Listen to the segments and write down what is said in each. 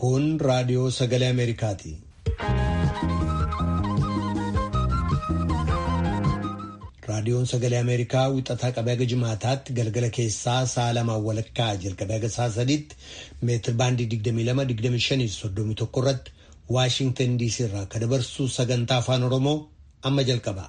Kun raadiyoo sagalee Ameerikaati. Raadiyoon sagalee Ameerikaa wixataa qabee haga jimaataatti galgala keessaa sa'a lamaan walakkaa jalqabee haga sa'a sadiitti meetir baandii 22-25-31 irratti Waashintan DC irraa kan dabarsu sagantaa afaan Oromoo amma jalqaba.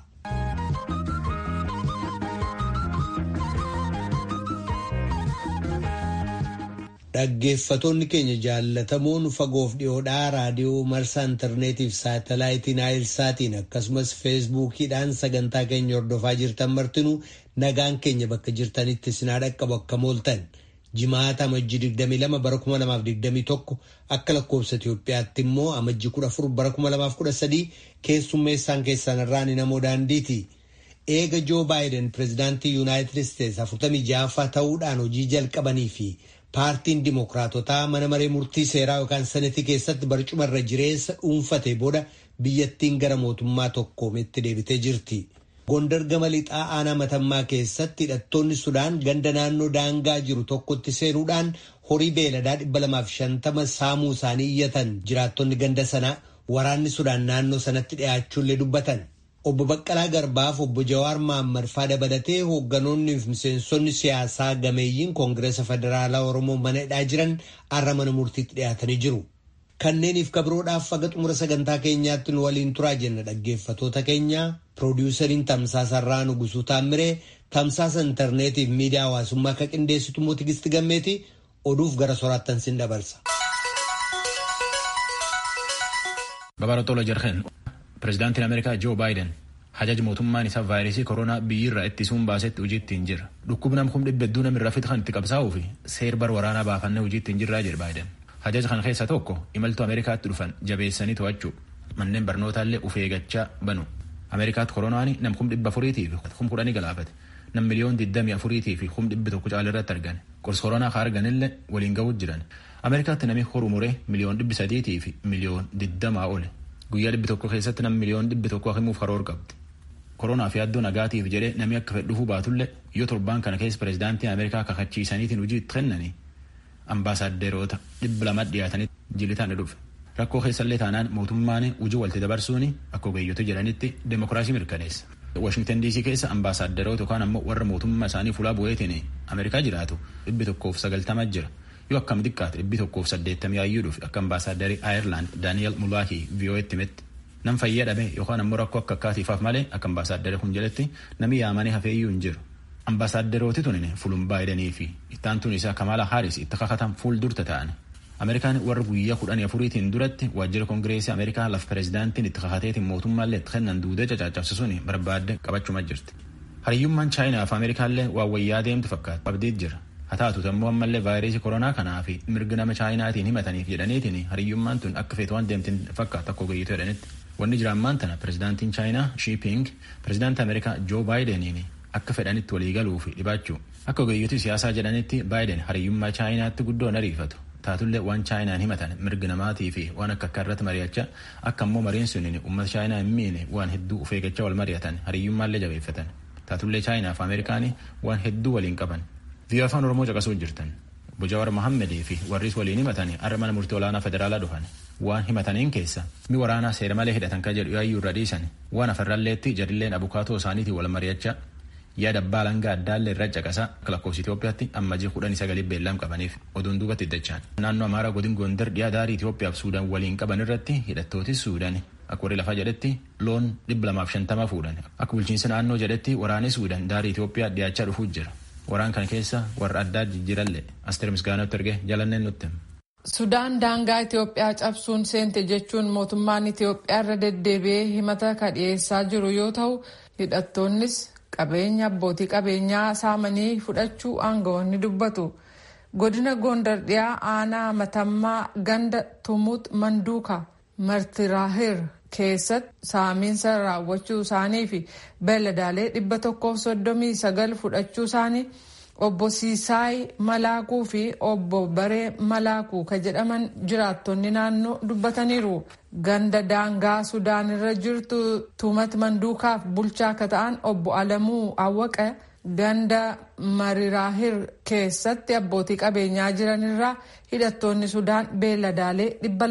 Dhaggeeffatoonni keenya jaallatamoon fagoof dhiyoodhaa raadiyoo marsaa intarneetiif saatalaayitiin naayilsaatiin akkasumas feesbuukiidhaan sagantaa keenya hordofaa jirtan martinuu nagaan keenya bakka jirtanitti sinaa dhaqqabu akka mooltan jimaata amajjii 22 bara 2021 akka lakkoofsa Itoophiyaatti immoo amajjii 14 bara 2013 keessummeessaan keessan irraan namoo daandiiti. Eega Joo Baayiden pireezidaantii Yuunaayitid Isteetsi 46ffaa ta'uudhaan hojii jalqabanii fi paartiin dimokiraatotaa mana maree murtii seeraa yookaan senetii keessatti barcuma irra jireessa dhuunfate booda biyyattiin gara mootummaa tokkoometti deebitee jirti. Gondar gama lixaa aanaa matammaa keessatti hidhattoonni Sudaan ganda naannoo daangaa jiru tokkotti seenuudhaan horii beeladaa 250 saamuu isaanii iyyatan jiraattonni ganda sanaa waraanni Sudaan naannoo sanatti dhiyaachuullee dubbatan. Obbo Baqqalaa Garbaaf obbo Jawaar Maammad faa dabalatee hoogganoonni fi miseensonni siyaasaa gameeyyiin Koongireesa Federaalaa Oromoo mana hidhaa jiran har'a mana murtiitti dhiyaatanii jiru. Kanneeniif kabiroodhaaf faga xumura sagantaa keenyaatti nu waliin turaa jenna dhaggeeffatoota keenya piroodiwusariin Tamsaasa Irraa Nugusuu Taammiree Tamsaasa intarneetiif miidiyaa hawaasummaa akka qindeessitu immoo Tigisti Gammeeti oduuf gara soraattan sin dabarsa. Babarootoo jarheen Pireezidaantiin Ameerikaa Joo Baayiden hajaja mootummaan isaa vaayirasii koronaa biyyirraa ittisuun baasetti hojii ittiin jira. Dhukkubni nam kun dhibba hedduu namirraa fixa kan itti qabsaa'uu fi seer bar waraanaa baafannee hojii ittiin jirraa jedhe Baayiden. Hajaja kana keessaa tokko imaltuu Ameerikaatti dhufan jabeessanii to'achuu manneen barnootaallee uf eeggachaa banu. Ameerikaatti koronaan nam kum dhibba afuriitii fi kum kudhanii galaafate. Nam miliyoon digdamii afuriitii fi kum dhibbi tokko caala irratti argan. Qorsi koronaa kaa arganillee waliin ga'uutu jiran. Ameerikaatti namni horu muree miliyoon dhibbi sadiitii fi miliyoon digdamaa ole. Guyyaa dhibbi tokko keessatti nam miliyoon dhibbi tokko himuuf karoora qabdi. Koronaa fi addoo nagaatiif jedhee namni akka fedhuufuu baatullee yoo torbaan kana keessa pireezidaantiin Ameerikaa kakachiisaniitiin hojii itti kennanii ambaasaadderoota dhibba lama dhiyaatanii jilitaan ni dhufe. Rakkoo keessallee taanaan mootummaan hojii walitti dabarsuun akka ogeeyyoota jedhanitti deemokiraasii mirkaneessa. Washingtan DC keessa ambaasaadderoota yookaan ammoo warra mootummaa isaanii fuulaa bu'eetiin Ameerikaa jiraatu dhibbi tokkoof sagaltama jira. yoo akkam xiqqaate dhibbi tokkoof saddeettamii ayyuu dhufe akka ambaasaadarrii Aayerlaand Daani'el Mulaakii VOA'tti himetti. Nam fayyaa dhabe yookaan ammoo rakkoo akka akkaatiifaaf malee akka ambaasaadarrii kun jedhetti namni yaamanii hafeeyyuu hin jiru. Ambaasaadarrooti tunin fulun Baayidenii fi ittaantuun isaa Kamala Haaris itti kakatan fuul durta ta'an. Ameerikaan warra guyyaa kudhanii afuriitiin duratti waajjira koongireesii Ameerikaa laf pireezidaantiin itti kakateetiin mootummaallee itti kennan duudee cacaabsisuun barbaadde qabachuma jirti. Hariyyummaan Chaayinaa fi Ameerikaallee waan wayyaa deemtu fakkaata. Abdiit jira. haa taatu ammoo ammallee vaayirasii koronaa kanaa fi mirga nama chaayinaatiin himataniif jedhaniitiin hariyyummaan tun akka feetu waan deemtin fakkaata akka ogeeyyitu jedhanitti. Wanni jiraammaan tana pireezidaantiin chaayinaa Shiiping pireezidaantii Ameerikaa Joo Baayideniin akka fedhanitti waliigaluu fi dhibaachuu. Akka ogeeyyitu siyaasaa jedhanitti Baayiden hariyyummaa chaayinaatti guddoon ariifatu. Taatullee waan chaayinaan himatan mirga namaatii fi waan akka akka irratti mari'achaa akka ammoo mariin suniin uummata chaayinaa hin miine waan hedduu of eeggachaa wal mari'atan hariyyummaallee jabeeffatan. Taatullee chaayinaa fi Ameerikaanii waan hedduu waliin qaban. Biyya afaan Oromoo caqasuu jirtan. Obbo Jawaar Mohaammed fi warris waliin himatanii har'a mana murtii olaanaa federaalaa dhufan. Waan himataniin keessa mi waraanaa seera malee hidhatan kan jedhu yaayyuu irra dhiisan. Waan afarralleetti jadilleen abukaatoo isaaniitiin wal mari'achaa yaada abbaa langaa addaallee irra caqasaa akka lakkoofsa Itoophiyaatti ammajii kudhanii sagalii beellam qabaniif oduun duubatti iddachaan. Naannoo Amaaraa godin Gondar dhiyaa daarii Itoophiyaaf Suudaan waliin qaban irratti hidhattooti Suudaan akka warri lafaa jedhetti loon dhibba lamaaf shantama fuudhan. Akka bulchiinsa naannoo jedhetti waraanni Suudaan daarii Itoophiyaa dhiyaachaa dhufuu jira. Waraan kana keessa warra addaa jijjiiralle Asteer Misgaanootti erge jalanneen nutti. Sudaan daangaa Itoophiyaa cabsuun seente jechuun mootummaan Itoophiyaa irra deddeebi'ee himata ka dhiyeessaa jiru yoo ta'u hidhattoonnis qabeenya abbootii qabeenyaa saamanii fudhachuu aangawoonni dubbatu. Godina Gondar dhiyaa aanaa matammaa ganda Tumut Manduuka Martiraahir keessatti saamiinsa raawwachuu isaanii fi beeladaalee dhibba tokkoof soddomii sagal fudhachuu isaanii obbo Siisaay Malaakuu fi obbo Baree Malaakuu ka jedhaman jiraattonni naannoo dubbataniiru. ganda daangaa sudaan irra jirtu tuumat manduukaaf bulchaa akka ta'an obbo alamuu awwaqa ganda mariraahir keessatti abbootii qabeenyaa jiranirraa hidhattoonni sudaan beeladaalee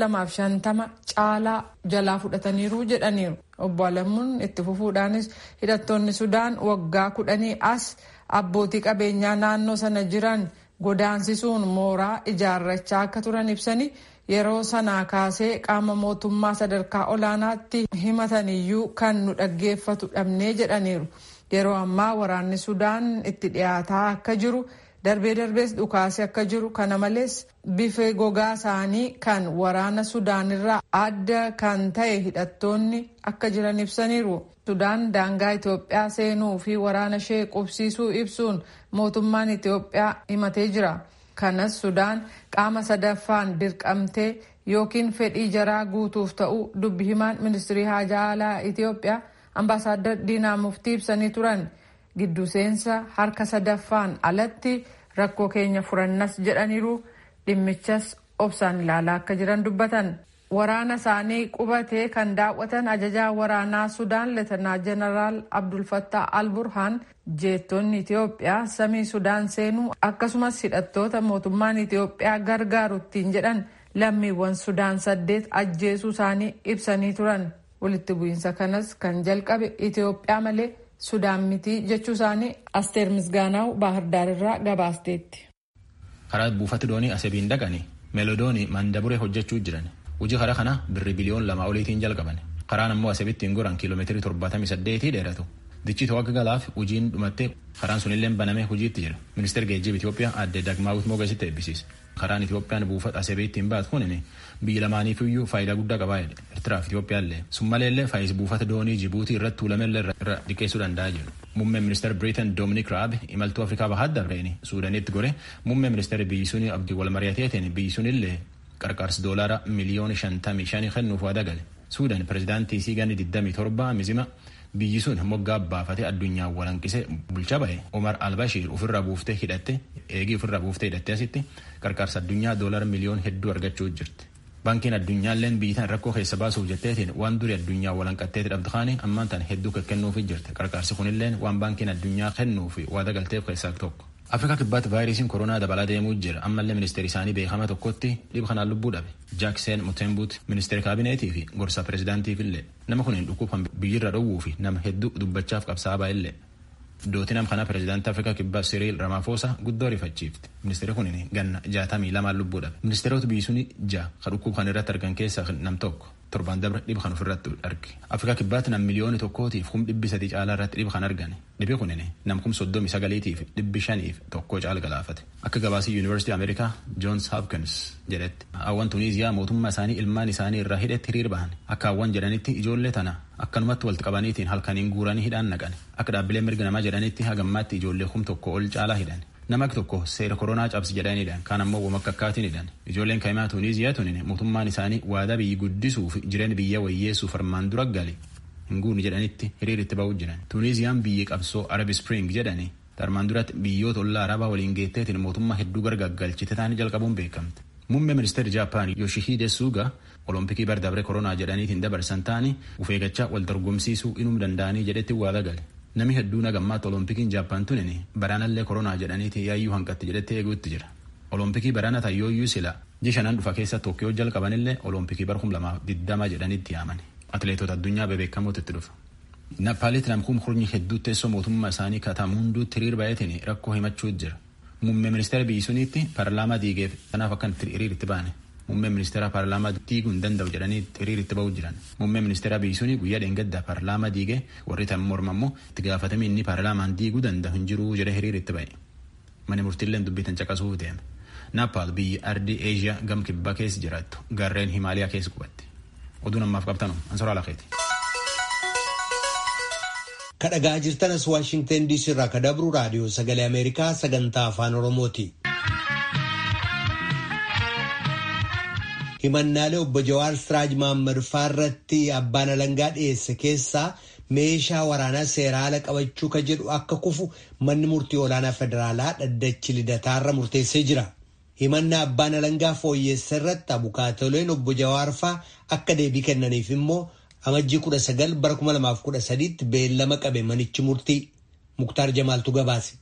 250 caalaa jalaa fudhataniiru jedhaniiru obbo alamuun itti fufuudhaanis hidhattoonni sudaan waggaa kudhanii as abbootii qabeenyaa naannoo sana jiran godaansisuun mooraa ijaarrachaa akka turan ibsanii yeroo sanaa kaasee qaama mootummaa sadarkaa olaanaatti himataniyyuu kan nu dhaggeeffatu dhabnee jedhaniiru. yeroo ammaa waraanni sudaan itti dhiyaataa akka jiru darbee darbees dhukaasee akka jiru kana malees bifa gogaa isaanii kan waraana sudaanirraa adda kan ta'e hidhattoonni akka jiran ibsaniiru. sudaan daangaa itiyoophiyaa seenuu fi waraana ishee qubsiisuu ibsuun mootummaan itiyoophiyaa himatee jira. kanas sudaan qaama sadaffaan dirqamtee yookiin fedhii jaraa guutuuf ta'uu dubbi himaan ministirii haajaa alaa itiyoophiyaa. ambaasaadar diinaa muftii ibsanii turan giddu seensa harka sadaffaan alatti rakkoo keenya furannas jedhaniiru dhimmichas obsaan ilaalaa akka jiran dubbatan waraana isaanii qubatee kan daawwatan ajajaa waraanaa sudaan leetanaa jeneraal abdulfattaa alburhaan jeettonni itiyoophiyaa samii sudaan seenuu akkasumas hidhattoota mootummaan itiyoophiyaa gargaaru ittiin jedhan lammiiwwan sudaan saddeet ajjeesuu isaanii ibsanii turan. walitti bu'iinsa kanas kan jalqabe itiyoophiyaa malee sudaan mitii jechuu isaanii asteer misgaanaaw baahirdaar irraa gabaasteetti. karaa buufata doonii asebiin dhaqanii meelodoonii mandaburee hojjechuu jiran hojii karaa kana birri biliyoon lama oliitiin jalqaban karaan ammoo asebittiin goran kiiloomeetirii torbaatamii saddeetii dheeratu dichi to'akka galaaf hojiin dhumattee karaan sunillee banamee hojiitti jira ministeer geejjiba itiyoophiyaa aadde dagmaawit moogasitti eebbisiise karaan itiyoophiyaan buufata asebiittiin baatu kunin biyya lamaaniifiyyuu faayidaa guddaa qabaa jedhe eertiraaf itiyoophiyaallee summaleellee faayis buufata doonii jibuutii irratti tuulamellee irra dhiqeessuu danda'a jedhu muummeen ministeer biriitan doominik raab imaltuu afrikaa bahaa dabreeni suudanitti gore muummeen ministeer biyyi suni abdii wal mari'ateetiin biyyi sunillee qarqaarsi doolaara miliyoona shantamii shanii kennuuf waa dagale suudan pirezidaantii siiganni 27 mizima biyyi sun moggaa baafatee addunyaan walanqisee bulchaa ba'e Omar Albashiir ofirraa buuftee hidhatte eegii ofirraa buuftee hidhatte asitti qarqaarsa addunyaa doolara miliyoon hedduu argachuu jirti. Baankiin addunyaalleen biyyitaan rakkoo keessa baasuuf jetteetiin waan durii addunyaa walanqatteeti dhabdu kaanii ammaan tan hedduu kennuufi jirti. Qarqaarsi kunilleen waan baankiin addunyaa kennuufi waada galteef keessaa tokko. Afrikaa kibbaatti vaayirasiin koronaa dabalaa deemuu jira. Ammallee ministeerri isaanii beekama tokkotti dhibee kanaan lubbuu dhabe. Jaaksen Mutembuut ministeera kaabineetii fi gorsa pirezidaantiif illee nama kun hin dhukkubsan biyyirra dhowwuu fi nama hedduu dubbachaaf qabsaa'aa illee. Dootii nam kana pirezidaantii Afrikaa kibbaa Siriil Ramaphosa guddoo rifachiifte. Ministeerri kun ganna jaatamii lamaan lubbuu dhabe. Ministeerota biyyi suni ja'a kan dhukkub kan irratti argan keessaa nam tokko. torban dabre dhiba kan ofirratti arge. Afrikaa kibbaatti nam miliyooni tokkootiif kum dhibbi sadii caalaa irratti dhiba kan argane. Dhibi kunin nam kum soddomi sagaliitiif dhibbi shaniif tokko caala galaafate. Akka gabaasii Yuunivarsiitii Ameerikaa Joons Hopkins jedhetti. Hawwan Tuniiziyaa mootummaa isaanii ilmaan isaanii irraa hidhetti hiriir bahan. Akka hawwan jedhanitti ijoollee tana akkanumatti walitti qabaniitiin halkaniin guuranii hidhaan naqan. Akka dhaabbileen mirga namaa jedhanitti hagammaatti ijoollee kum tokko ol caalaa hidhan. nama tokko seera koronaa cabsi jedhanidhaan kaan ammoo wama akkaatinidhaan ijoolleen kaa'imaa tuuniiziyaa tunin mootummaan isaanii waadaa biyyi guddisuuf jireenya biyya wayyeessuuf armaan dura gale hinguuni jedhanitti hiriiritti ba'uu jiran tuuniiziyaan biyyi qabsoo arabi spring jedhani armaan duratti biyyoota ollaa arabaa waliin geetteetiin mootummaa hedduu gargaggalchite taanii jalqabuun beekamte. Muummee ministeerri Jaappaan Yoshihide Suga olompikii bardabre koronaa jedhaniitiin dabarsan taanii ufeegachaa wal dorgomsiisuu inuu danda'anii jedhetti waada gale. Nami hedduun hagammaatti olompikiin Jaappaan tunin baraanallee koronaa jedhaniiti yaayyuu hanqatti jedhetti eeguutti jira. Olompikii baraana tayyooyyuu sila jishanan dhufa keessa Tookkiyoo jalqabanillee olompikii bara kum lamaaf diddama jedhanitti yaaman. Atileetota addunyaa bebeekamooti itti dhufa. Nappaalitti namkuun hurnyi hedduu teessoo mootummaa isaanii katamu hunduutti hiriir baay'atiin rakkoo himachuu jira. Muummee ministeera biyyi suniitti paarlaamaa diigeef kanaaf akkan hiriir itti baane. Muummee ministeera paarlaamaa diiguu hin danda'u jedhanii hiriir itti ba'uu jiran. Muummee ministeera biyyi sunii guyyaa dheengaddaa paarlaamaa diigee warri tan morma immoo itti gaafatamii inni paarlaamaan diiguu danda'u hin jiru jedhee hiriir itti ba'e. Mani murtiilleen dubbitan caqasuuf deeme. Naappaal biyya ardii Eeshiyaa gam kibbaa keessa jiraattu gaarreen Himaaliyaa keessa qubatti. Oduun ammaaf qabtanu ansoraa lakeeti. kadhagaa jirtanas waashingtan diisii irraa ka dabru raadiyoo sagalee ameerikaa sagantaa afaan oromooti. himannaalee obbo Jawaar Siraaj Maammad irratti abbaan alangaa dhiyeesse keessaa meeshaa waraanaa seeraa ala qabachuu ka jedhu akka kufu manni murtii olaanaa federaalaa dhaddachi lidataarra murteessee jira. himannaa abbaan alangaa fooyyeessa irratti abukaatoleen obbo Jawaarfaa akka deebii kennaniif immoo amajjii kudha sagal bara kuma lamaaf kudha sadiitti beellama qabe manichi murtii Muktaar Jamaaltu gabaase.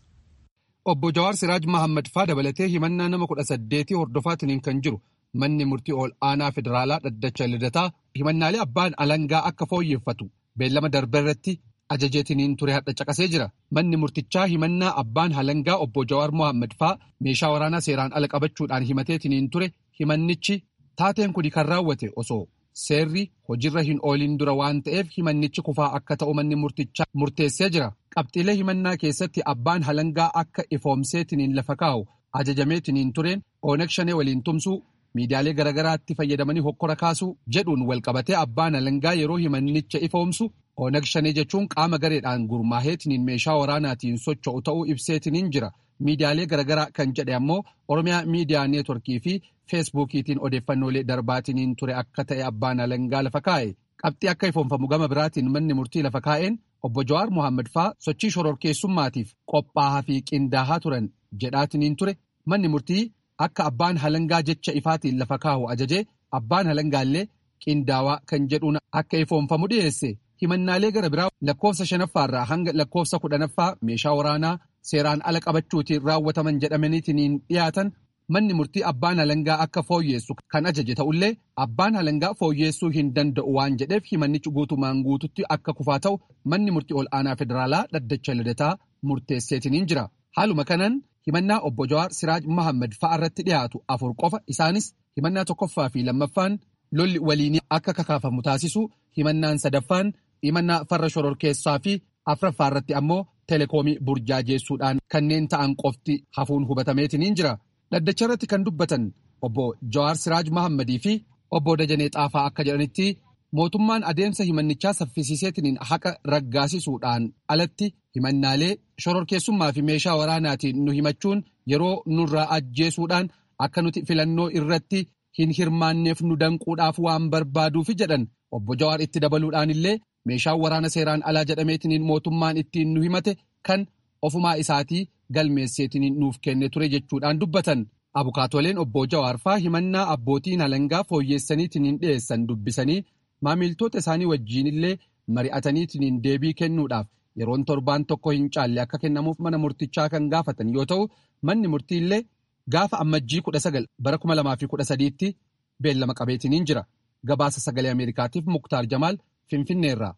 Obbo Jawaar Siraaj Mahammad faa dabalatee himannaa nama kudha saddeetii hordofaatiin kan jiru manni murtii ol aanaa federaalaa dhaddacha lidataa himannaalee abbaan alangaa akka fooyyeffatu beellama darbe irratti ajajeetiniin ture hadha caqasee jira. Manni murtichaa himannaa abbaan alangaa obbo Jawaar Mohaammed faa meeshaa waraanaa seeraan ala qabachuudhaan himateetiniin ture himannichi taateen kuni kan raawwate osoo seerri hojiirra hin ooliin dura waan ta'eef himannichi kufaa akka ta'u manni murtichaa murteessee jira. Qabxiilee himannaa keessatti abbaan alangaa akka ifoomseetiniin lafa kaa'u ajajameetiniin tureen Oonag Shanee waliin tumsuu miidiyaalee garaagaraatti fayyadamanii hokkora kaasuu jedhuun walqabatee abbaan alangaa yeroo himannicha ifoomsu Oonag Shanee jechuun qaama gareedhaan gurmaaheetiniin meeshaa waraanaatiin socho'u ta'uu ibseetiniin jira. Miidiyaalee garaagaraa kan jedhe ammoo Oromiyaa Miidiyaa Neetworkii fi Feesbuukiitiin odeeffannoolee darbaatiniin ture akka ta'e abbaan alangaa lafa kaa'e. Qabxii akka ifoomfamu gama biraatiin manni murtii lafa kaa'een obbo Jawaar Mohaammed faa sochii shororkeessummaatiif qophaa'aa fi qindaahaa turan jedhaatiniin ture manni murtii akka abbaan alangaa jecha ifaatiin lafa kaa'u ajajee abbaan alangaallee qindaawaa kan jedhuun akka ifoomfamu dhiyeesse. himannaalee gara biraa lakkoofsa shanaffaarraa hanga lakkoofsa kudhanaffaa meeshaa waraanaa seeraan ala qabachuutiin raawwataman jedhamaniitiin dhiyaatan manni murtii abbaan alangaa akka fooyyeessu kan ajaje ta'ullee abbaan alangaa fooyyeessuu hin danda'u waan jedheef himannichi guutumaan guututti akka kufaa ta'u manni murtii ol aanaa federaalaa dhaddacha lidataa murteesseetiniin jira haaluma kanaan himannaa obbo Jawaar Siraaj Mahammad fa'a irratti dhiyaatu afur qofa isaanis himannaa tokkoffaa fi lammaffaan lolli waliinii akka kakaafamu taasisu himannaan sadaffaan himannaa farra shororkeessaa fi afraffaa irratti ammoo teleekoomii burjaajeessuudhaan kanneen ta'an qofti hafuun hubatameetiniin jira. Dhaddacha irratti kan dubbatan obbo Jawaar Siraaj Mahammadii fi obbo Dajanee Xaafaa akka jedhanitti mootummaan adeemsa himannichaa saffisiiseetiniin haqa raggaasisuudhaan alatti himannaalee shororkeessummaa fi meeshaa waraanaatiin nu himachuun yeroo nurraa ajjeesuudhaan akka nuti filannoo irratti hin hirmaanneef nu danquudhaaf waan barbaaduufi jedhan obbo Jawaar itti dabaluudhaan illee meeshaan waraana seeraan alaa jedhameetiniin mootummaan ittiin nu himate kan ofumaa isaatii galmeesseetiniin nuuf kenne ture jechuudhaan dubbatan abukaatoleen obbo Jawaarfaa himannaa abbootiin alangaa fooyyeessaniitiniin dhiyeessan dubbisanii maamiltoota isaanii wajjiinillee mari'ataniitiniin deebii kennuudhaaf yeroon torbaan tokko hin caalle akka kennamuuf mana murtichaa kan gaafatan yoo ta'u manni murtiillee gaafa ammajjii kudha sagal bara kuma lamaa fi kudha sadiitti beellama qabeetiniin jira gabaasa sagalee ameerikaatiif muktaar jamaal finfinneerraa.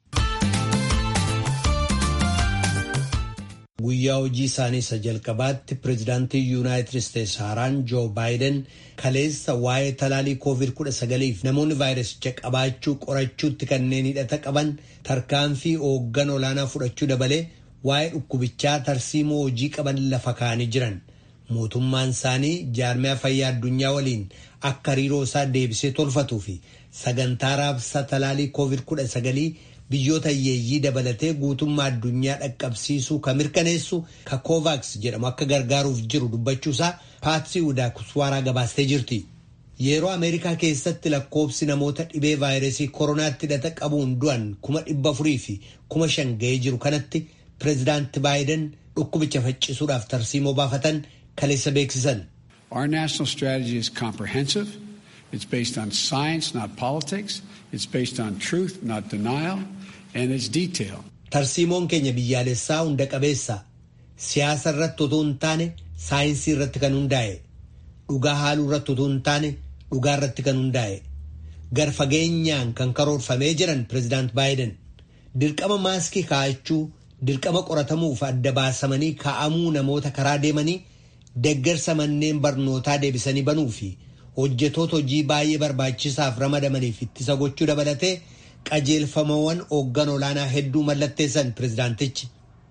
Guyyaa hojii isaanii isa jalqabaatti pireezidaantii yuunaayitid isteetsi haaraan joo baayiden kaleessa waa'ee talaalii koovid kudha sagaliif namoonni vaayirasicha qabaachuu qorachuutti kanneen hidhata qaban tarkaanfii hooggan olaanaa fudhachuu dabalee waa'ee dhukkubichaa tarsiimoo hojii qaban lafa kaa'anii jiran mootummaan isaanii jaarmiyaa fayyaa addunyaa waliin akka hariiroo isaa deebisee tolfatuu fi sagantaa raabsa talaalii koovid kudha sagalii biyyoota hiyyeeyyii dabalatee guutummaa addunyaa dhaqqabsiisuu ka mirkaneessu ka kovaaks jedhamu akka gargaaruuf jiru dubbachuusaa paatsii udaakuswaaraa gabaastee jirti. Yeroo Ameerikaa keessatti lakkoobsi namoota dhibee vaayirasii koronaatti hidhata qabuun du'an kuma dhibba afurii fi kuma shan ga'ee jiru kanatti pireezidaanti baayiden dhukkubicha faccisuudhaaf tarsiimoo baafatan kaleessa beeksisan. Our national strategy is comprehensive. It's based on science, not politics. It's based on truth, not denial. And it's detailed. Tarsiimoon keenya biyyaalessaa hunda qabeessa. Siyaasa irratti otoo hin taane saayinsii irratti kan hundaa'e. Dhugaa haaluu irratti otoo hin taane dhugaa irratti kan hundaa'e. Garfageenyaan kan karoorfamee jiran pireezidaant Baayiden. Dirqama maaskii kaa'achuu, dirqama qoratamuuf adda baasamanii kaa'amuu namoota karaa deemanii deggersa manneen barnootaa deebisanii banuu fi hojjetoota hojii baay'ee barbaachisaaf ramadamaniif ittisa gochuu dabalatee qajeelfamawwan hooggan olaanaa hedduu mallatteessan pireezidaantichi.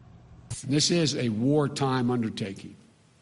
This is a wartime undertaking.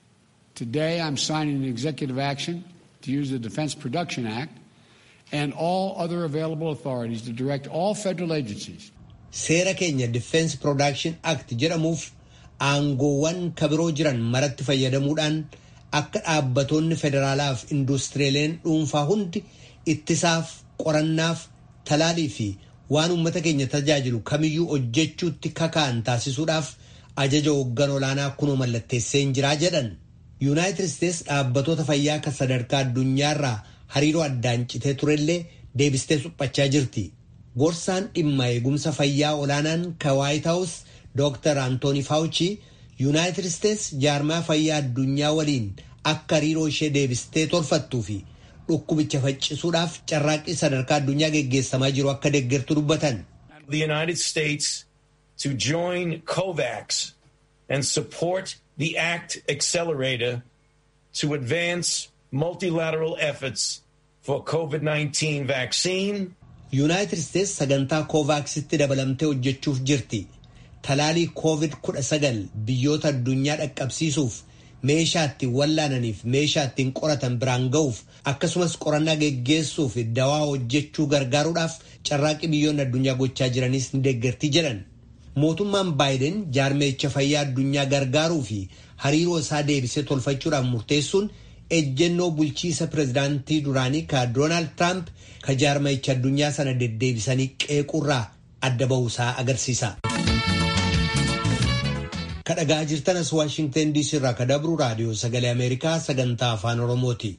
Today I'm signing an executive action to use the Defense Production Act and all other available authorities to direct all federal agencies. Seera keenya Defense Production Act jedhamuuf aangoowwan kabiroo jiran maratti fayyadamuudhaan akka dhaabbatoonni federaalaaf induustiriileen dhuunfaa hundi ittisaaf qorannaaf talaalii fi waan uummata keenya tajaajilu kamiyyuu hojjechuutti kaka'an taasisuudhaaf ajaja hooggan olaanaa kunoo mallatteessee hin jiraa jedhan. yuunaayitid isteets dhaabbatoota fayyaa kan sadarkaa addunyaarraa hariiroo addaan citee turellee deebistee suphachaa jirti gorsaan dhimma eegumsa fayyaa olaanaan ka waayit haawus dooktar antooni faawuchi yuunaayitid isteets jaarmaa fayyaa addunyaa waliin akka hariiroo ishee deebistee tolfattuu fi dhukkubicha faccisuudhaaf carraaqqii sadarkaa addunyaa geggeessamaa jiru akka deeggartu dubbatan. The United States to join COVAX and support the ACT Accelerator to advance multilateral efforts for COVID-19 vaccine. Yuunaayitid Isteets sagantaa koovaaksitti dabalamtee hojjechuuf jirti. Talaalii COVID-19 biyyoota addunyaa dhaqqabsiisuuf meeshaa ittiin wallaananiif meeshaa ittiin qoratan biraan ga'uuf akkasumas qorannaa geggeessuuf dawaa hojjechuu gargaaruudhaaf carraaqqii biyyoonni addunyaa gochaa jiranis ni deeggartii jedhan. Mootummaan Baayiden jaarmeecha fayyaa addunyaa gargaaruu fi hariiroo isaa deebisee tolfachuudhaaf murteessuun ejjennoo bulchiisa pirezidaantii duraanii ka Doonaald Tiraamp ka jaarmeecha addunyaa sana deddeebisanii qeequurraa adda ba'uusaa agarsiisa. kadhagaa jirtanas waashingtan diisii irraa ka dabru raadiyoo sagalee ameerikaa sagantaa afaan oromooti.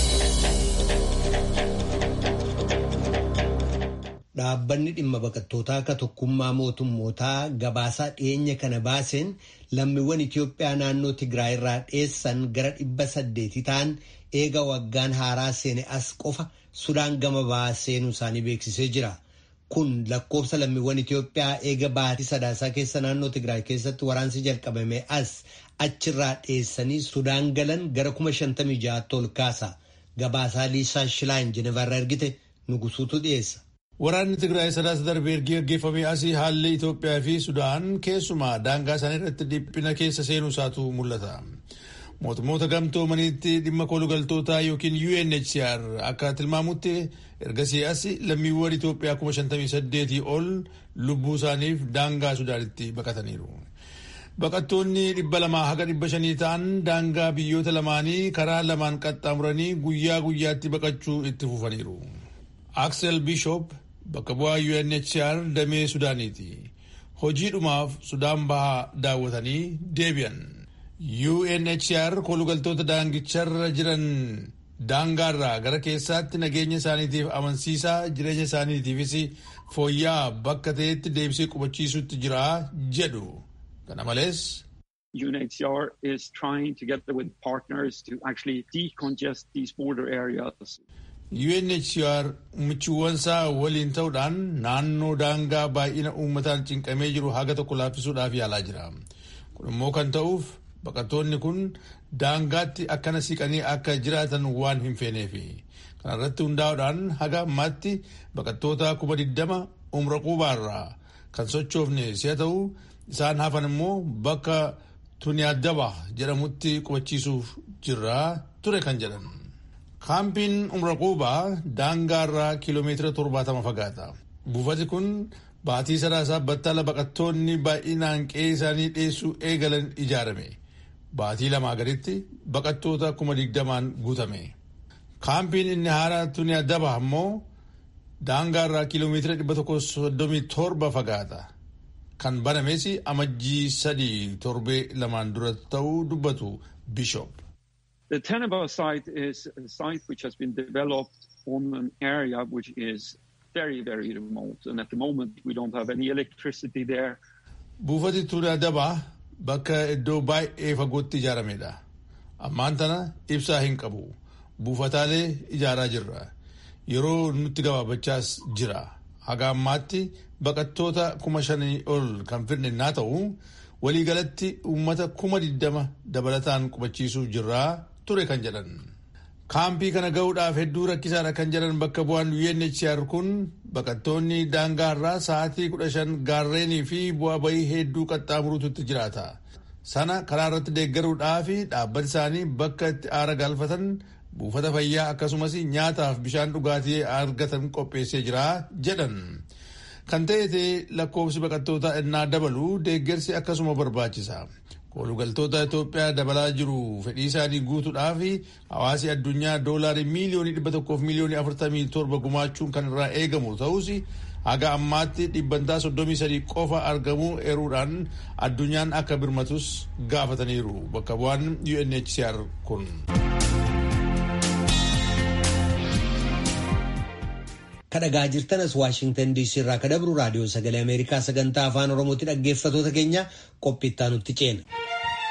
dhaabbanni dhimma baqattootaa akka tokkummaa mootummootaa gabaasaa dhiyeenya kana baaseen lammiiwwan Itiyoophiyaa naannoo Tigraay irraa dheessan gara dhibba saddeeti ta'an eega waggaan haaraa seene as qofa Sudaan gama ba'aa seenuu isaanii beeksisee jira. Kun lakkoofsa lammiiwwan Itiyoophiyaa eega baatii sadaasaa keessa naannoo Tigraay keessatti waraansi jalqabame as achirraa dheessanii Sudaan galan gara kuma shantamii ja'aatti ol kaasa. Gabaasaa Liisaa Shilaan Jenevarraa ergite nugusuutu dhiyeessa. Waraanni Tigraay sadaasa darbee ergi gaggeeffamee asii haalli Itoophiyaa fi Sudaan keessumaa daangaa isaanii irratti dhiphina keessa seenuu isaatu mul'ata. Mootummoota gamtoomaniitti dhimma kolugaltootaa yookiin UNHCR akka tilmaamutti ergasii as lammiiwwan Itoophiyaa kuma shantamii saddeetii ol lubbuu isaaniif daangaa Sudaanitti baqataniiru. Baqattoonni dhibba lamaa haga dhibba shanii ta'an daangaa biyyoota lamaanii karaa lamaan qaxxaamuranii guyyaa guyyaatti baqachuu itti fufaniiru. Axel Bishop bakka bu'aa UNHCR damee Sudaaniiti. Hojiidhumaaf Sudaan bahaa daawwatanii deebi'an. UNHCR kolugaltoota daangicharra jiran daangaarraa gara keessaatti nageenya isaaniitiif amansiisaa jireenya isaaniitiifis fooyya'aa bakka ta'etti deebisee qubachiisutti jira jedhu. Kana malees. UNHCR is trying together with partners to actually decongest these border areas. UNHCR michuuwwansaa waliin ta'uudhaan naannoo daangaa baay'ina uummataan cinqamee jiru haga tokko laaffisuudhaaf yaalaa jira. Kun immoo kan ta'uuf baqattoonni kun daangaatti akkana siqanii akka jiraatan waan hin feeneefi. Kana irratti hundaa'uudhaan haga ammaatti baqattoota kuma diddama umra quubaarraa kan sochoofne si'a ta'u isaan hafan immoo bakka Tuniyaadaba jedhamutti qubachiisuuf jirraa ture kan jedhan. Kaampiin umra quubaa daangaarraa kiiloomeetira torbaatama fagaata. Buufati kun baatii sadaasaa battala baqattoonni baay'inaan qe'ee isaanii dheessuu eegalan ijaarame. Baatii lamaa gaditti baqattoota kuma digdamaan guutame. Kaampiin inni haaraa Tuniyaadaba ammoo daangaarraa kiiloomeetira dhibba tokko soddomii torba fagaata. Kan banames amajjii sadii torbee lamaan dura ta'uu dubbatu Bishop. The Tenaba site is a site which has been developed on an area which is very, very remote. And at the moment, we don't have any electricity there. Buufati Tuniyaadaba bakka iddoo baay'ee fagootti ijaaramedha. Ammaan tana ibsaa hin qabu. Buufataalee ijaaraa jirra. Yeroo nutti gabaabachaas jira. Haga ammaatti baqattoota kuma shanii ol kan fidne naa ta'u waliigalatti uummata kuma diddama dabalataan qubachiisuuf jirraa ture kan jedhan. Kaampii kana ga'uudhaaf hedduu rakkisaadha kan jedhan bakka bu'aan UNHCR kun baqattoonni daangaarraa sa'aatii kudha shan gaarreenii fi bu'aa bahii hedduu qaxxaamuruutu jiraata. Sana karaa irratti deeggaruudhaaf dhaabbati isaanii bakka itti aara galfatan buufata fayyaa akkasumas nyaataaf bishaan dhugaatii argatan qopheessee jira jedhan. Kan ta'e lakkoofsi baqattootaa innaa dabalu deeggarsi akkasuma barbaachisa. Kolugaltoota Itoophiyaa dabalaa jiru fedhii isaanii guutuudhaaf hawaasi addunyaa doolaarii miiliyoonii dhibba tokkoof miiliyoonii afurtamii torba gumaachuun kan irraa eegamu ta'us haga ammaatti dhibbantaa soddomii sadii qofa argamuu eeruudhaan addunyaan akka birmatus gaafataniiru bakka bu'aan UNHCR kun. kadhagaa jirtanas waashingtan diisii irraa kadabru raadiyoo sagalee ameerikaa sagantaa afaan oromootti dhaggeeffatoota keenya qophiittaa nutti ceena.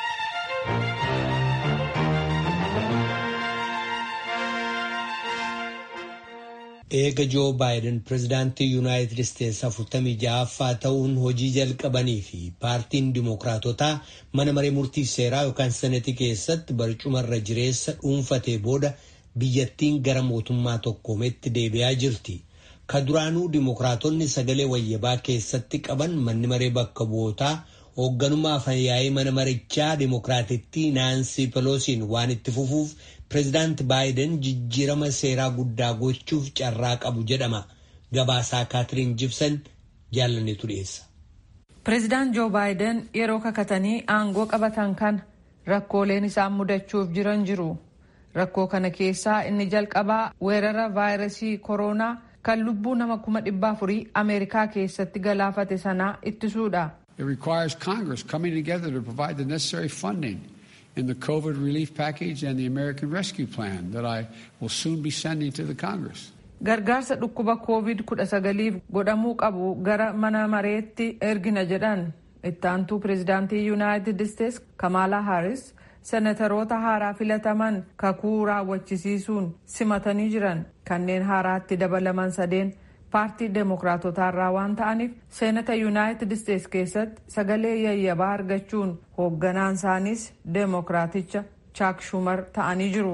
eega joo baayiden pirezidaantii yuunaayitid isteetsi afurtamii ja'affaa ta'uun hojii jalqabanii fi paartiin dimookiraatotaa mana maree murtii seeraa yookaan senetii keessatti barcumarra jireessa dhuunfatee booda biyyattiin gara mootummaa tokkoometti deebi'aa jirti. ka duraanuu dimookiraatonni sagalee wayyabaa keessatti qaban manni maree bakka bu'ootaa hoogganummaa fayyaa'ee mana marichaa dimookiraatittii naansii peloosiin waan itti fufuuf pireezidaanti baayiden jijjiirama seeraa guddaa gochuuf carraa qabu jedhama gabaasaa kaatiriin jibsan jaallanneetu dhiyeessa. pireezidaant joo baayiden yeroo kakatanii aangoo qabatan kana rakkooleen isaan mudachuuf jiran jiru rakkoo kana keessaa inni jalqabaa weerara vaayirasii kooroonaa. kan lubbuu nama kuma dhibba afurii ameerikaa keessatti galaafate sanaa ittisuudha. It requires Congress coming together to provide the necessary funding in the COVID relief package and the American Rescue Plan that I will soon be sending to the Congress. Gargaarsa dhukkuba covid kudha sagaliif godhamuu qabu gara mana mareetti ergina jedhan ittaantuu pireezidaantii yuunaayitid isteetsi kamaalaa haaris senataroota haaraa filataman kakuu raawwachisiisuun simatanii jiran kanneen haaraatti dabalaman sadeen paartii deemokiraatotaarraa waan ta'aniif seenata yuunaayitid isteetsi keessatti sagalee yayyabaa argachuun hoogganaan isaaniis deemokiraaticha chaak shumar ta'anii jiru.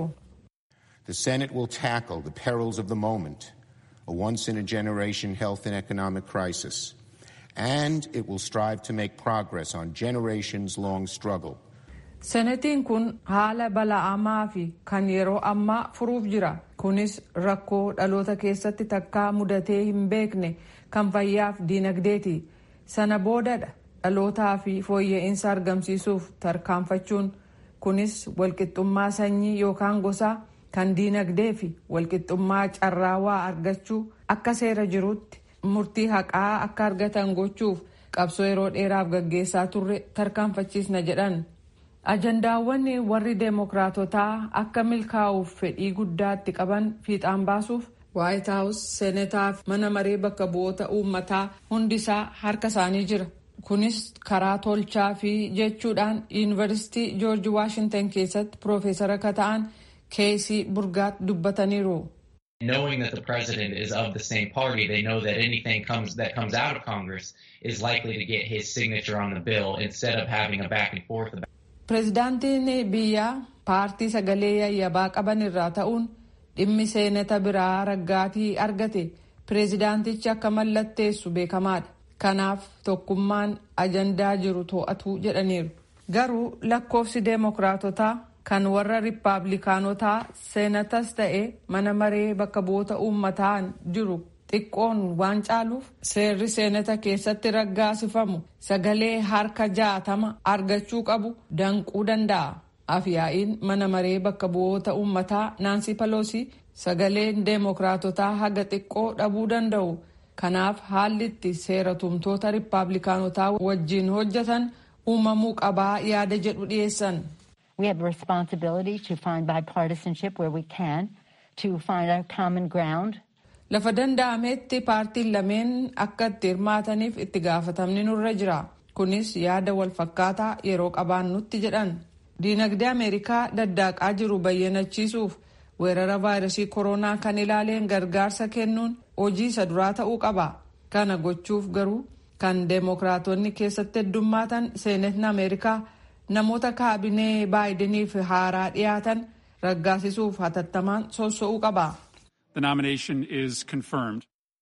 The Senate will tackle the perils of the moment, a once in a generation health and economic crisis, and it will strive to make progress on generations long struggle. senetiin kun haala bala'amaa fi kan yeroo ammaa furuuf jira kunis rakkoo dhaloota keessatti takkaa mudatee hin beekne kan fayyaaf diinagdeeti sana boodadha dhalootaa fi fooyya'insa argamsiisuuf tarkaanfachuun kunis walqixxummaa sanyii yookaan gosaa kan diinagdee fi walqixxummaa carraa waa argachuu akka seera jirutti murtii haqaa akka argatan gochuuf qabsoo yeroo dheeraaf gaggeessaa turre tarkaanfachiisna jedhan. ajandaawwan warri deemokiraatotaa akka milkaa'uuf fedhii guddaatti qaban fiixaan baasuuf waayit haawus seenataa fi mana maree bakka bu'oota uummataa hundisaa harka isaanii jira kunis karaa tolchaa fi jechuudhaan yuunivarsiitii joorji waashintan keessatti piroofeesara akka ta'an keesii burgaat dubbataniiru. Knowing that the president is of the same party, they know that anything comes that comes out of Congress is likely to get his signature on the bill instead of having a back and forth about pireezidaantiin biyyaa paartii sagalee yayyabaa qaban irraa ta'uun dhimmi seenata biraa raggaatii argate pireezidaantichi akka mallatteessu beekamaadha kanaaf tokkummaan ajandaa jiru to'atu jedhaniiru garuu lakkoofsi deemokiraatotaa kan warra riippaabilikaanotaa seenatas ta'e mana maree bakka bu'oota uummataan jiru xiqqoon waan caaluuf seerri seenata keessatti raggaasifamu sagalee harka jaatama argachuu qabu danquu danda'a. Afyaa'iin mana maree bakka bu'oota uummataa Naansi Paloosi sagaleen deemokiraatotaa haga xiqqoo dhabuu danda'u. Kanaaf haalli itti seera tumtoota riippaabilikaanotaa wajjin hojjetan uumamuu qabaa yaada jedhu dhiyeessan. We have a responsibility to find bipartisanship where we can, to find our common ground. Lafa danda'ametti paartiin lameen akka itti hirmaataniif itti gaafatamni nurra jira. Kunis yaada wal fakkaataa yeroo qabaannutti jedhan. Diinagdee Ameerikaa daddaaqaa jiru bayyanachiisuuf weerara vaayirasii koronaa kan ilaaleen gargaarsa kennuun hojii isa duraa ta'uu qaba. Kana gochuuf garuu kan deemokiraatonni keessatti heddummaatan seenetni Ameerikaa namoota kaabinee baayideniif haaraa dhiyaatan raggaasisuuf hatattamaan soso'uu qaba. The nomination is confirmed.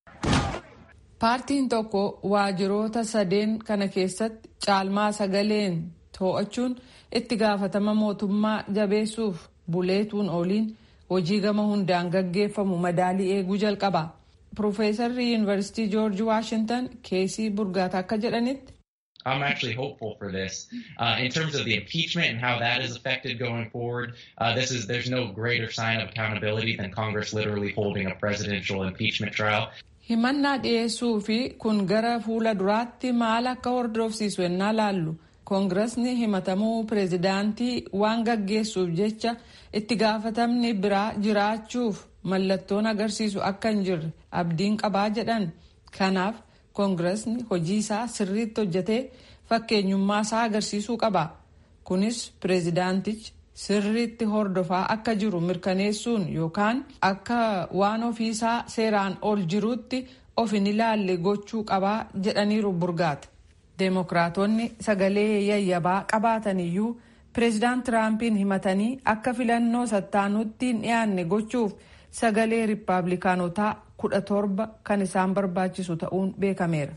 Paartiin tokko waajiroota sadeen kana keessatti caalmaa sagaleen to'achuun itti gaafatama mootummaa jabeessuuf buleetuun ooliin hojii gama hundaan gaggeeffamu madaalii eeguu jalqaba. Profeesarri Yuunivarsiitii Joorji Waashintan keesii burgaata akka jedhanitti. I'm actually hopeful for this. Uh, in terms of the impeachment and how that is affected going forward, uh, this is there's no greater sign of accountability than Congress literally holding a presidential impeachment trial. himannaa dhiyeessuu fi kun gara fuula duraatti maal akka hordofsiisu ennaa laallu koongiresni himatamuu pireezidaantii waan gaggeessuuf jecha itti gaafatamni biraa jiraachuuf mallattoon agarsiisu akka hin jirre abdiin qabaa jedhan kanaaf koongiresni hojii isaa sirriitti hojjetee fakkeenyummaa isaa agarsiisuu qaba kunis pireezidaantichi sirriitti hordofaa akka jiru mirkaneessuun yookaan akka waan ofiisaa seeraan ol jiruutti of hin ilaalle gochuu qabaa jedhaniiru burgaate. deemokiraatonni sagalee yayyabaa qabaataniyyuu pireezidaant tiraampiin himatanii akka filannoo sattaanutti hin dhiyaanne gochuuf sagalee riippaabilikaanotaa kudha torba kan isaan barbaachisu ta'uun beekameera.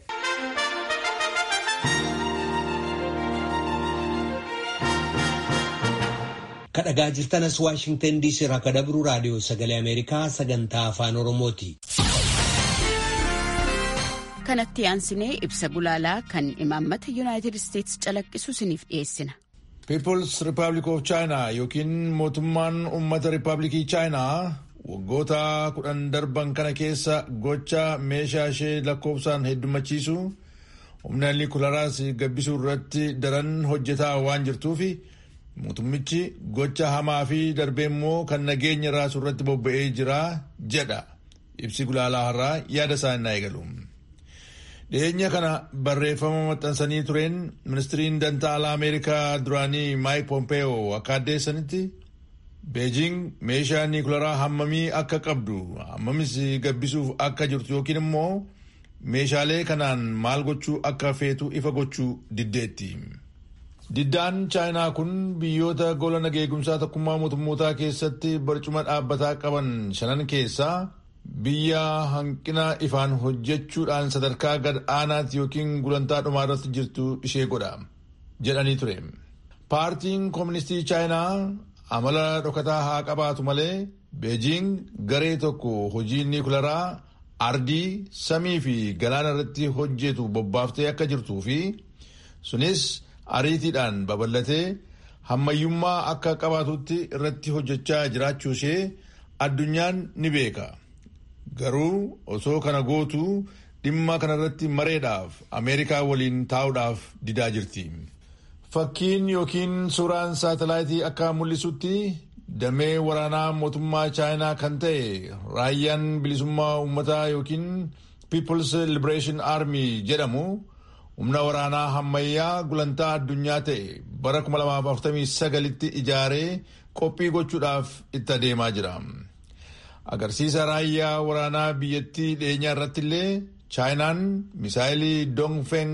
kadhagaa jirtanas waashingtan diisii irraa kan dabru raadiyoo sagalee ameerikaa sagantaa afaan oromooti. kanatti aansinee ibsa gulaalaa kan imaammata yuunaayitid isteetsi calaqqisu isiniif dhiyeessina. People's Republic of China yookiin mootummaan uummata Riippaabilikii Chaayinaa waggoota kudhan darban kana keessa gocha meeshaa ishee lakkoofsaan heddumachiisu humna nikularaas gabbisuu irratti daran hojjetaa waan jirtuufi mootummichi gocha hamaa fi darbee immoo kan nageenya raasuu irratti bobba'ee jira jedha ibsi gulaalaa har'aa yaada isaa innaa eegalu. dhiyeenya kana barreeffama maxxansanii tureen ministiriin dantaa alaa ameerikaa duraanii maayik pompeeyoo akka addeessanitti beejing meeshaa niikularaa hammamii akka qabdu hammamis gabbisuuf akka jirtu yookiin immoo meeshaalee kanaan maal gochuu akka feetu ifa gochuu diddeetti. Diddaan chaayinaa kun biyyoota gola nageegumsaa tokkummaa mootummootaa keessatti barcuma dhaabbataa qaban shanan keessaa biyya hanqina ifaan hojjechuudhaan sadarkaa gad aanaatti yookiin gulantaa dhumaa irratti jirtu ishee godha jedhanii ture. Paartiin Kooministii Chaayinaa amala dhokataa haa qabaatu malee Beejiing garee tokko hojii niikularaa ardii samii fi galaana irratti hojjetu bobbaaftee akka jirtuu fi sunis ariitiidhaan babal'atee hammayyummaa akka qabaatutti irratti hojjechaa jiraachuu ishee addunyaan ni beeka. Garuu osoo kana gootu dhimma kanarratti mareedhaaf Ameerikaa waliin taa'uudhaaf didaa jirti. Fakkiin yookiin suuraan saatalaayitii akka mul'isutti damee waraanaa mootummaa chaayinaa kan ta'e raayyaan bilisummaa uummataa yookiin People's Liberation Army jedhamu humna waraanaa hammayyaa gulantaa addunyaa ta'e bara 2049tti ijaaree qophii gochuudhaaf itti adeemaa jira. Agarsiisa raayyaa waraanaa biyyattii dhiyeenyaa irratti illee chaayinaan misaayilii Dongfeng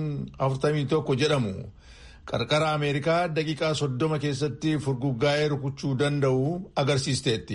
41 jedhamu qarqara Ameerikaa daqiiqaa soddoma keessatti furguggaa'ee rukuchuu danda'u agarsiisteetti.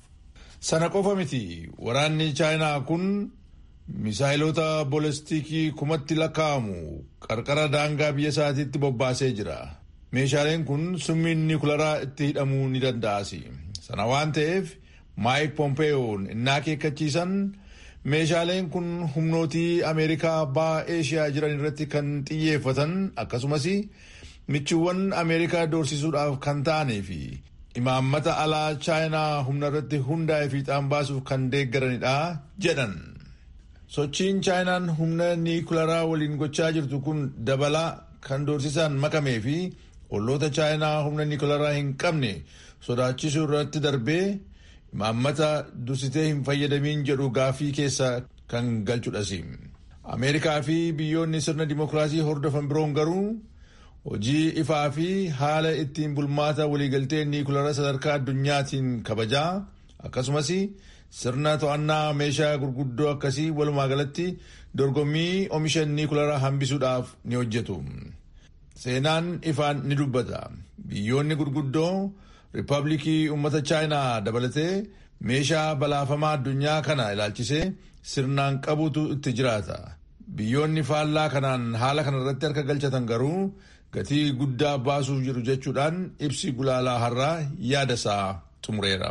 Sana qofa miti waraanni chaayinaa kun misaayilota boolestikii kumatti lakkaa'amu qarqara daangaa biyya isaatiitti bobbaasee jira. Meeshaaleen kun summiin niikularaa itti hidhamuu ni danda'as. Sana waan ta'eef maayik pompeeyoon innaa akeekkachiisan meeshaaleen kun humnootii ameerikaa baha eeshiyaa jiran irratti kan xiyyeeffatan akkasumas michiiwwan ameerikaa doorsisuudhaaf kan ta'anii fi imaammata alaa chaayinaa humna irratti hundaa'e fiixaan baasuuf kan deeggaranidha jedhan. Sochiin chaayinaan humna niikularaa waliin gochaa jirtu kun dabalaa kan doorsisaan makamee fi olloota chaayinaa humna niikularaa hin qabne sodaachisuu irratti darbee imaammata dursitee hin fayyadamiin jedhu gaafii keessa kan galchudhas. Ameerikaa fi biyyoonni sirna dimokiraasii hordofan biroon garuu hojii ifaa fi haala ittiin bulmaata waliigaltee niikularaa sadarkaa addunyaatiin kabajaa akkasumas sirna to'annaa meeshaa gurguddoo akkasii walumaa galatti dorgommii oomisha niikularaa hambisuudhaaf ni hojjetu. Seenaan ifaan ni dubbata. Biyyoonni gurguddoo Riippaabilikii uummata Chaayinaa dabalatee meeshaa balaafamaa addunyaa kana ilaalchisee sirnaan qabutu itti jiraata. Biyyoonni faallaa kanaan haala kana irratti harka galchatan garuu gatii guddaa baasuuf jiru jechuudhaan ibsi gulaalaa har'aa yaada isaa xumureera.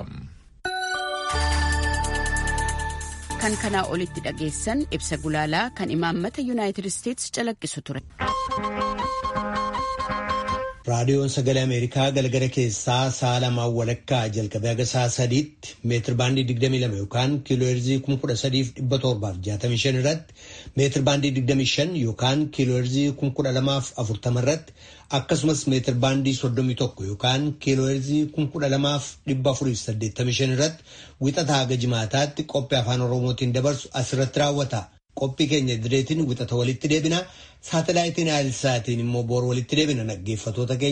Kan kanaa olitti dhageessan ibsa gulaalaa kan imaammata Yuunaayitid Isteetsi calaqqisu ture. raadiyoon sagalee ameerikaa galgala keessaa sa'a lamaan walakkaa jalqabee haga sa'a sadiitti meetir baandii 22 yookaan kiilooherzii 13765 irratti meetir baandii 25 yookaan kiilooherzii 12040 irratti akkasumas meetir baandii 31 yookaan kiilooherzii 12485 irratti wixataa haga jimaataatti qophii afaan oromootiin dabarsu asirratti raawwata. qophii keenya direetiin wixata walitti deebina saatalaayitiin aayilsaatiin immoo boor walitti deebina dhaggeeffatoota keenya.